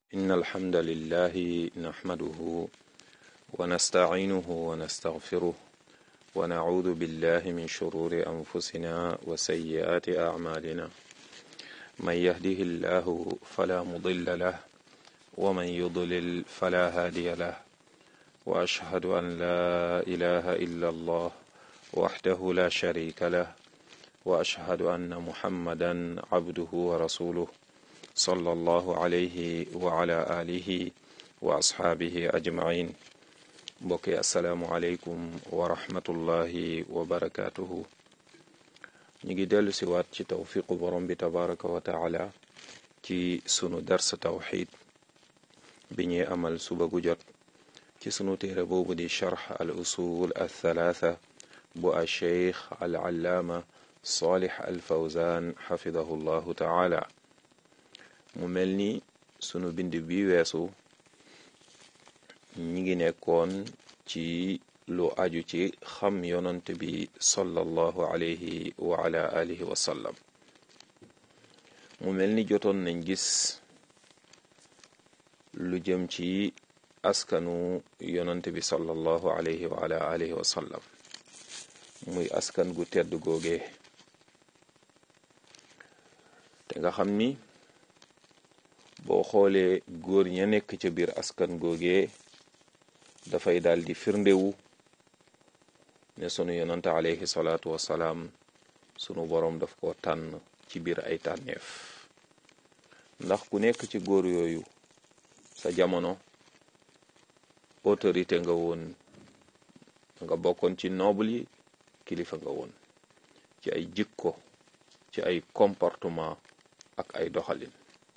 إن الحمد لله نحمده ونستعينه ونستغفره ونعوذ بالله من شرور أنفسنا وسيئات أعمالنا من يهده الله فلا مضل له ومن يضلل فلا هادي له وأشهد أن لا إله إلا الله وحده لا شريك له وأشهد أن محمدا عبده ورسوله صلى الله عليه وعلى آله وأصحابه أجمعين mbokki asalaamualeykum wa rahmatullahi wa barakaatuhu ñu ngi dellu si waat ci tawfiqu borom bi tabaraka wa taala ci sunu dars tawxid bi ñuy amal suba gu jot ci sunu téere boobu di charx al usul al thalaatha bu a cheikh al allaama salih al fawzan xafidahu llahu taala mu mel ni sunu bind bi weesu ñi ngi nekkoon ci lu aju ci xam yonant bi sallallahu alayhi wa ala alihi wa sallam mu mel ni jotoon nañ gis lu jëm ci askanu yonant bi sallallahu alayhi wa ala alihi wa sallam muy askan gu tedd googee te nga xam ni boo xoolee góor ña nekk ca biir askan googee dafay daal di firndewu ne sunu yonante alayhi salaatu wasalaam sunu boroom daf ko tànn ci biir ay tànneef ndax ku nekk ci góor yooyu sa jamono autorité nga woon nga bokkoon ci noble yi kilifa nga woon ci ay jikko ci ay comportement ak ay doxalin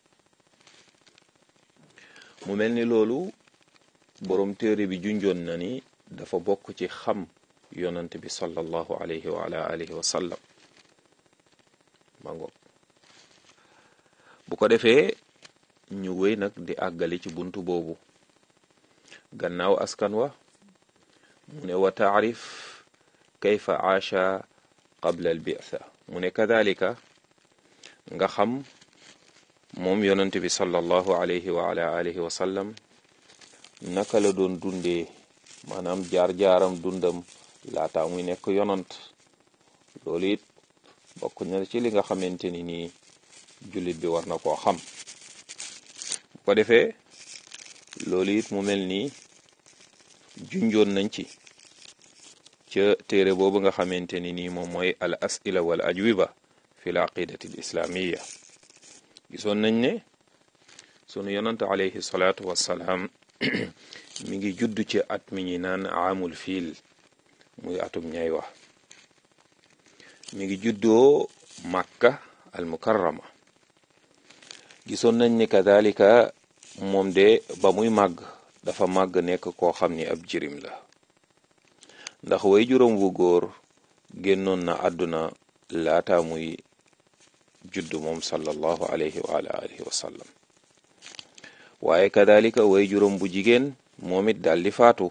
mu mel ni loolu boroom téere bi junjoon na ni dafa bokk ci xam yonant bi sallallahu alayhi wa ala alihi wa sallam mango bu ko defee ñu wéy nag di àggali ci buntu boobu gannaaw askan wa mu ne wa taarif kayfa aasha qabla al bi'tha mu ne kadalika nga xam moom yonant bi sallallahu alayhi wa ala alihi wa sallam naka la doon dundee maanaam jaar-jaaram dundam laata muy nekk yonant loolu it bokk na ci li nga xamante ni nii jullit bi war na koo xam bu ko defee loolu it mu mel nii junjoon nañ ci ca téere boobu nga xamante ni nii moom mooy al asila wal ajwiba fi l aqidati al islamiya gisoon nañ ne sunu yonant alayhi salaatu wassalaam mi ngi judd ci at mi ñi naan amul fiil muy atum ñay wax mi ngi juddoo màkka al mukarrama gisoon nañ ni kadalika moom de ba muy màgg dafa màgg nekk koo xam ni ab jirim la ndax way juróom wu góor génnoon na àdduna laata muy judd moom sallallahu alayhi wa alihi wa sallam waaye kadalika way juróom bu jigéen moom it daal di faatu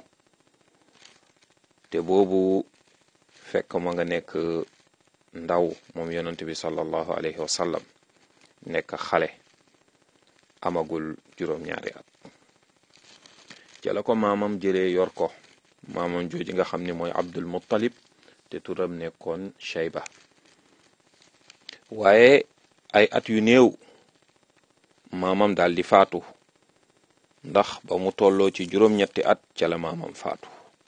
te boobu fekk ma nga nekk ndaw moom yonent bi sallallahu alayhi wa sallam nekk xale amagul juróom-ñaari at ca la ko maamam jëlee yor ko maamam jooji nga xam ne mooy abdul muttalib te turam nekkoon shayba waaye ay at yu néew maamam daal di faatu ndax ba mu tolloo ci juróom-ñetti at ca la maamam faatu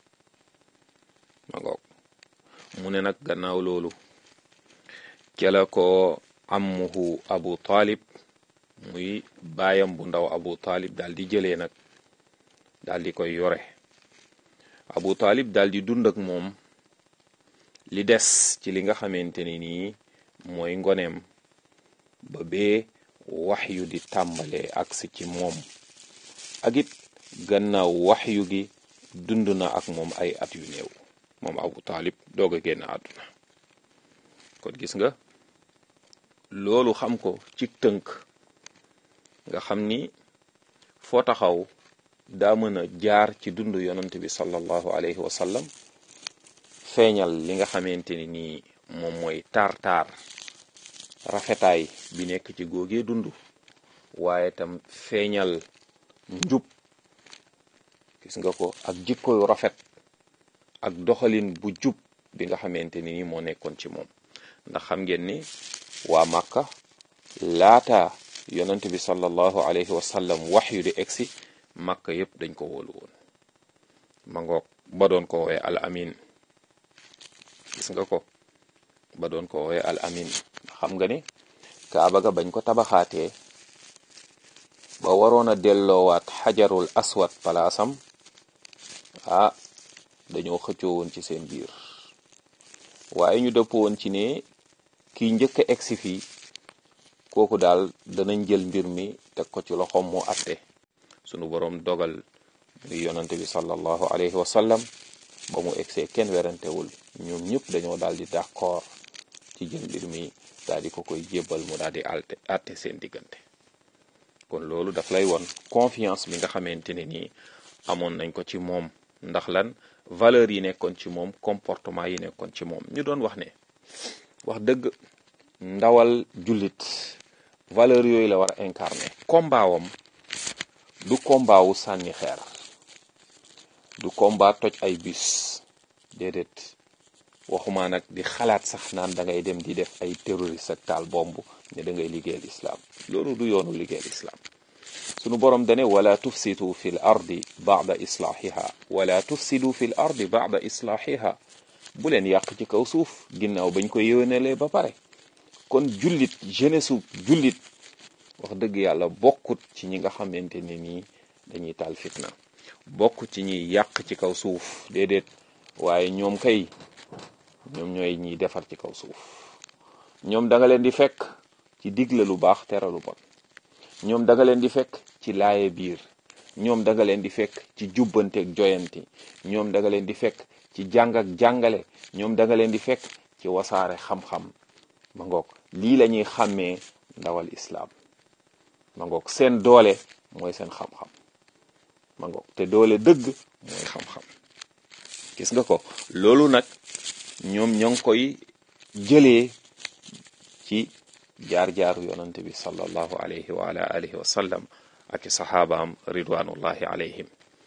ma ngoog mu ne nag gannaaw loolu ca la ko ammuhu abu talib muy baayam bu ndaw abu talib daal di jëlee nag daal di koy yore abu talib daal di dund ak moom li des ci li nga xamante ni nii mooy ngoneem ba bee wax yu di tàmbalee agsi ci moom ak it gannaaw waxyu gi dund na ak moom ay at yu néew moom abu taalib doog a génn àdduna kon gis nga loolu xam ko ci tënk nga xam ni foo taxaw daa mën a jaar ci dund yonant bi sallallahu alayhi wa sallam feeñal li nga xamante ni nii moom mooy taar-taar rafetaay bi nekk ci góogee dund waaye tam feeñal njub gis nga ko ak jikko yu rafet ak doxalin bu jub bi nga xamante ni moo nekkoon ci moom ndax xam ngeen ni waa Màkka laata yonent bi sallallahu alayhi wa sallam wax yu di egsi Màkka yépp dañ ko wóolu woon ma ngoog ba doon ko woowee al amin gis nga ko ba doon ko woowee al amin xam nga ni kaaba ga bañ ko tabaxaatee ba waroon a delloowaat xajarul aswad palaasam ah dañoo xëccoo woon ci seen biir waaye ñu dëpp woon ci ne kiy njëkk a egsi fii kooku daal danañ jël mbir mi teg ko ci loxoom mu atte sunu boroom dogal muy yonante bi sallallahu alayhi wa sallam ba mu egsee kenn werantewul ñoom ñëpp dañoo daal di d'accord ci jël mbir mi daal di ko koy jébbal mu daal di alte atte seen diggante kon loolu daf lay won confiance bi nga xamante ne nii amoon nañ ko ci moom ndax lan valeur yi nekkoon ci moom comportement yi nekkoon ci moom ñu doon wax ne wax dëgg ndawal jullit valeur yooyu la war a incarner combat wam du combat wu sànni xeer du combat toj ay bus déedéet waxuma nag di xalaat sax naan da ngay dem di def ay terroriste ak taal bomb ne da ngay liggéeyal islam loolu du yoonu liggéeyal islam sunu borom dane wala tufsidu fi l ardi bada islaahiha wala tufsidu fi l ardi bada islaahiha bu leen yàq ci kaw suuf ginnaaw bañ ko yéwénalee ba pare kon jullit jeunesse su jullit wax dëgg yàlla bokkut ci ñi nga xamante ne nii dañuy taal fitna bokk ci ñiy yàq ci kaw suuf déedéet waaye ñoom kay ñoom ñooy ñiy defar ci kaw suuf ñoom da nga leen di fekk ci digle lu baax tere lu bon ñoom da nga leen di fekk ci laaye biir ñoom da nga leen di fekk ci jubbanteeg joyanti ñoom da nga leen di fekk ci jàng ak jàngale ñoom da nga leen di fekk ci wasaare xam-xam ma ngoog lii la ñuy xàmmee ndawal islaam ma ngoog seen doole mooy seen xam-xam ma ngoog te doole dëgg mooy xam-xam gis nga ko loolu nag ñoom ñoo ngi koy jëlee ci jaar-jaaru yonante bi sallallahu alayhi wa ala alihi wa sallam ak i saxaabaam ridwanullahi alayhim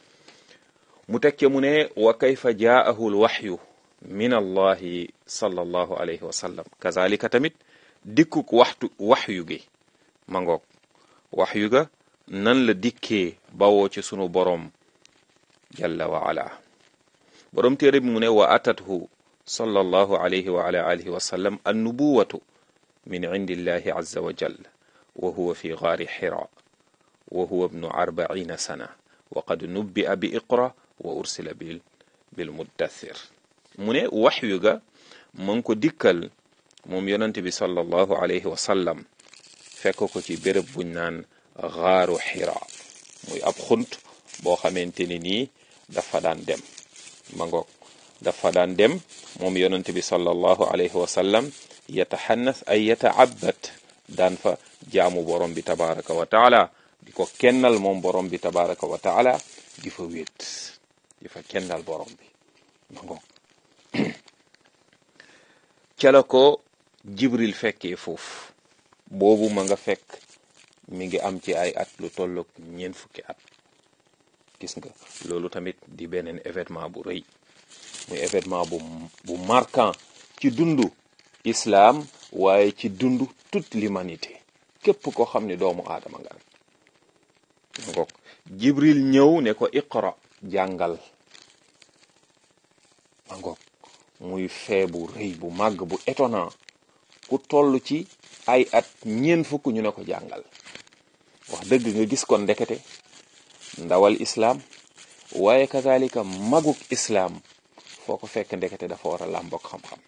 mu teg ca mu ne wa kayfa jaahu lwaxyu min allahi sallallahu alayhi wa sallam kazalika tamit dikkuk waxtu waxyu gi ma ngoog waxyu ga nan la dikkee bawoo ci sunu boroom jalla wa ala boroom téere bi mu ne wa atathu sallallahu alayhi wa ala alihi wa sallam annubuwatu min indillahi azza wa jal wa huwa fi gaari xira wa huwa ibnu arbaina sana wa qad nubbi'a bi iqra wa ursila bil bil muddathir mu ne waxyu ga ma ngi ko dikkal moom yonente bi sallallahu alayhi wa sallam fekk ko ci béréb buñ naan gaaru xira muy ab xunt boo xamante ni nii dafa daan dem ma ngoog dafa daan dem moom yonente bi sallallahu alayhi wa sallam yataxannas ay yataabat daan fa jaamu borom bi tabaraka wa taala di ko kennal moom borom bi tabaraka wa taala di fa wéet di fa kennal borom bi ma ngoog ca la ko jibril fekkee foofu boobu ma nga fekk mi ngi am ci ay at lu tolloog ñeent fukki at gis nga loolu tamit di beneen événement bu rëy muy événement bu bu marquant ci dundu islam waaye ci dundu toute l'humanité képp ko xam ne doomu aadama nga rek ngoog jibril ñëw ne ko iqra jàngal ma ngoog muy fee bu rëy bu màgg bu étonnant ku toll ci ay at ñeen fukk ñu ne ko jàngal wax dëgg nga gis kon ndekete ndawal islaam waaye kazalika maguk islaam foo ko fekk ndekete dafa war a làmboog xam-xam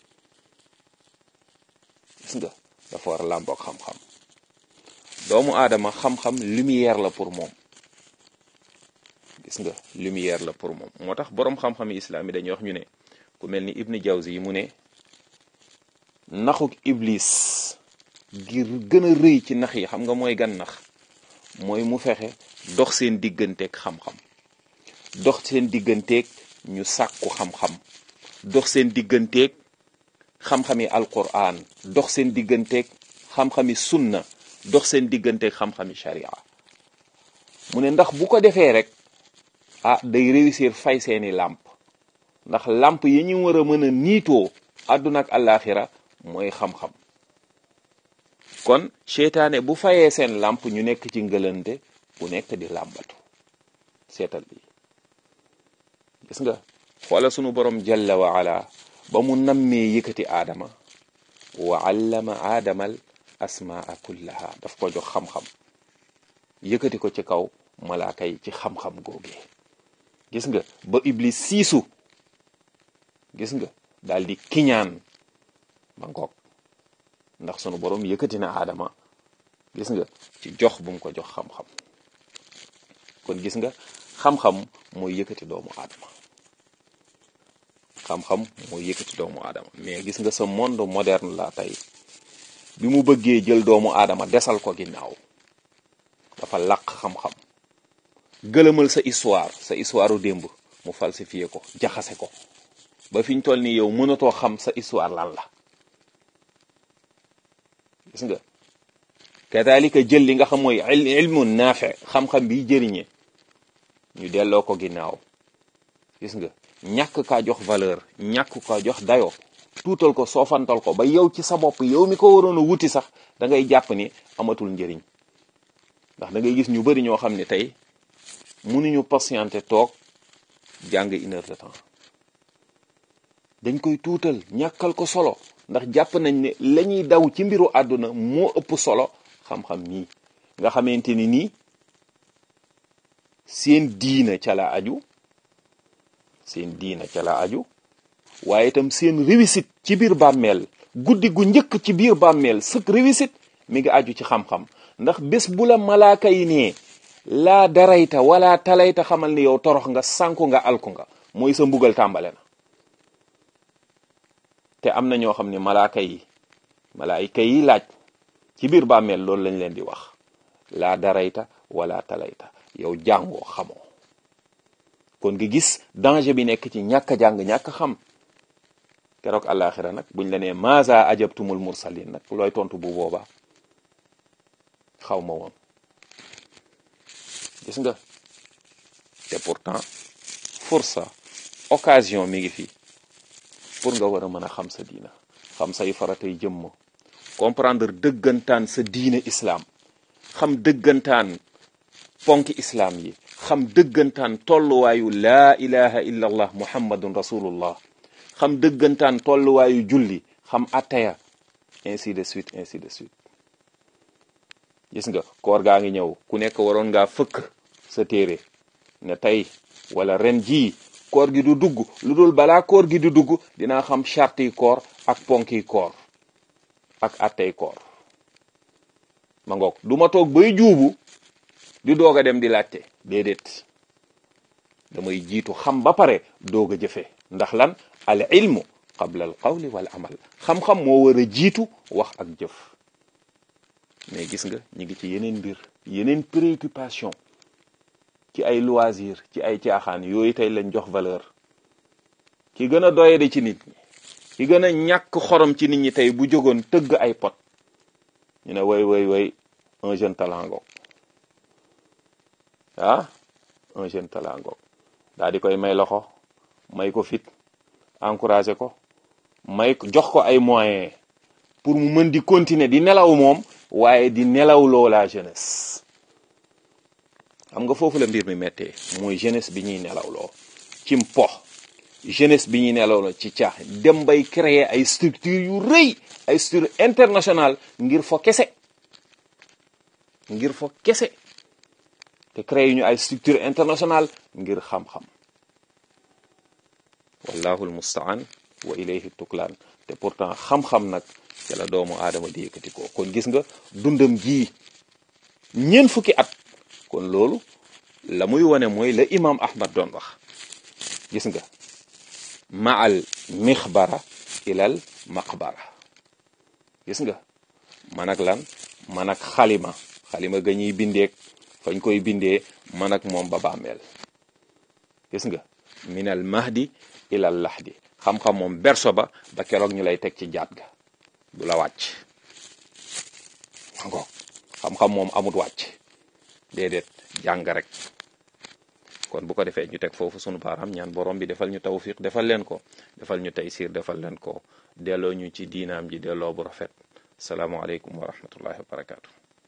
gis nga dafa war a làmboog xam-xam doomu aadama xam-xam lumière la pour moom gis nga lumière la pour moom moo tax boroom xam-xam yi islaam yi dañuy wax ñu ne ku mel ni ibni jawzi yi mu ne naxuk iblis ngir gën a rëy ci nax yi xam nga mooy gan nax mooy mu fexe dox seen digganteeg xam-xam dox seen digganteeg ñu sàkku xam-xam dox seen digganteeg xam-xami alquran dox seen digganteeg xam-xami sunna dox seen digganteeg xam-xami sharia mu ne ndax bu ko defee rek ah day réussir fay seeni làmp ndax làmp yi ñu war a mën a niitoo àdduna ak àllaaxira mooy xam-xam kon seytaane bu fayee seen làmp ñu nekk ci ngëlante bu nekk di làmbatu seetal bi gis nga xoola sunu borom jalla wa ala ba mu nammee yëkkati aadama wa allama aadamal asmaa kullaha daf ko jox xam-xam yëkkati ko ci kaw malaaka yi ci xam-xam googee gis nga ba iblis siisu gis nga daal di kiñaan ba ngoog ndax sunu borom yëkkati na aadama gis nga ci jox bu mu ko jox xam-xam kon gis nga xam-xam mooy yëkkati doomu aadama xam-xam mooy yëkkati doomu aadama mais gis nga sa monde moderne la tey bi mu bëggee jël doomu aadama desal ko ginnaaw dafa làq xam-xam gëlëmal sa histoire sa histoire u démb mu falsifié ko jaxase ko ba fi ñu toll nii yow mënatoo xam sa histoire lan la gis nga kadalika jël li nga xam mooy ilmu naafe xam-xam bi jëriñe ñu delloo ko ginnaaw gis nga ñàkk kaa jox valeur ñàkk kaa jox dayo tuutal ko soofantal ko ba yow ci sa bopp yow mi ko waroon a wuti sax da ngay jàpp ni amatul njëriñ ndax da ngay gis ñu bari ñoo xam ne tey mënuñu patienté toog jàng une heure de temps dañ koy tuutal ñàkkal ko solo ndax jàpp nañ ne la ñuy daw ci mbiru àdduna moo ëpp solo xam-xam nii nga xamante ni nii seen diina ca la aju seen diina ca la aju waaye itam seen réussite ci biir bàmmeel guddi gu njëkk ci biir bàmmeel sëkk réussite mi ngi aju ci xam-xam ndax bés bu la malaaka yi nee laa darayta wala talayta xamal ni yow torox nga sànku nga alku nga mooy sa mbugal tàmbale na te am na ñoo xam ne malaaka yi malaayika yi laaj ci biir bàmmeel loolu lañ leen di wax laa darayta wala talayta yow jàngoo xamoo kon nga gis danger bi nekk ci ñàkk a jàng ñàkk xam keroog àllaaxira nag buñ la nee maza ajabtumul mursalin nag looy tontu bu boobaa xaw ma woon gis nga te pourtant fursa occasion mi ngi fi pour nga war a mën a xam sa diina xam say faratay jëmm comprendre dëggantaan sa diine islam xam dëggantaan ponki islam yi xam dëggantaan tolluwaayu laa ilaha illa allah muhammadun rasulullah xam dëggantaan tolluwaayu julli xam attaya ainsi de suite ainsi de suite gis nga koor gaa ngi ñëw ku nekk waroon ngaa fëkk sa téere ne tey wala ren jii koor gi du dugg lu dul balaa koor gi du dugg dinaa xam charte yi koor ak ponki koor ak attey koor ma ngoog du ma toog bay juubu di doog a dem di laajte déedéet damay jiitu xam ba pare doog a jëfe ndax lan al ilmu qabla al qawli wal amal xam-xam moo war a jiitu wax ak jëf mais gis nga ñu ngi ci yeneen mbir yeneen préoccupation ci ay loisir ci ay caaxaan yooyu tey lañ jox valeur ki gën a doyade ci nit ñi ki gën a ñàkk xorom ci nit ñi tey bu jógoon tëgg ay pot ñu ne way way way un jeune talent ngoog ah un jeune talent ngoog daal di koy may loxo may ko fit encouragé ko may jox ko ay moyens pour mu mën di continuer di nelaw moom waaye di nelaw loo la jeunesse xam nga foofu la mbir mi méttee mooy jeunesse bi ñuy nelaw loo ci mpo jeunesse bi ñuy nelaw loo ci caax dem bay créer ay structure yu rëy ay structure internationale ngir fo kese ngir fo kese te créer ñu ay structure internationale ngir xam-xam wallahu almustaan wa ilayhi tuklaan te pourtant xam-xam nag ci la doomu aadama di yëkkati ko kon gis nga dundam jii ñeent fukki at kon loolu la muy wane mooy la imam ahmad doon wax gis nga maal mixbara ilal maqbara gis nga man ak lan man ak xalima xalima ga ñuy bindeek fañ koy bindee man ak moom ba bàmmeel gis nga minal mahdi ilal lahdi xam-xam moom berso ba ba keroog ñu lay teg ci jaat ga du la wàcc ngoog xam-xam moom amut wàcc déedéet jàng rek kon bu ko defee ñu teg foofu sunu baaraam ñaan borom bi defal ñu tawfiq defal leen ko defal ñu taysir defal leen ko delloo ñu ci diinaam ji delloo bu rafet salaamualeykum wa rahmatullahi wa barakaatu.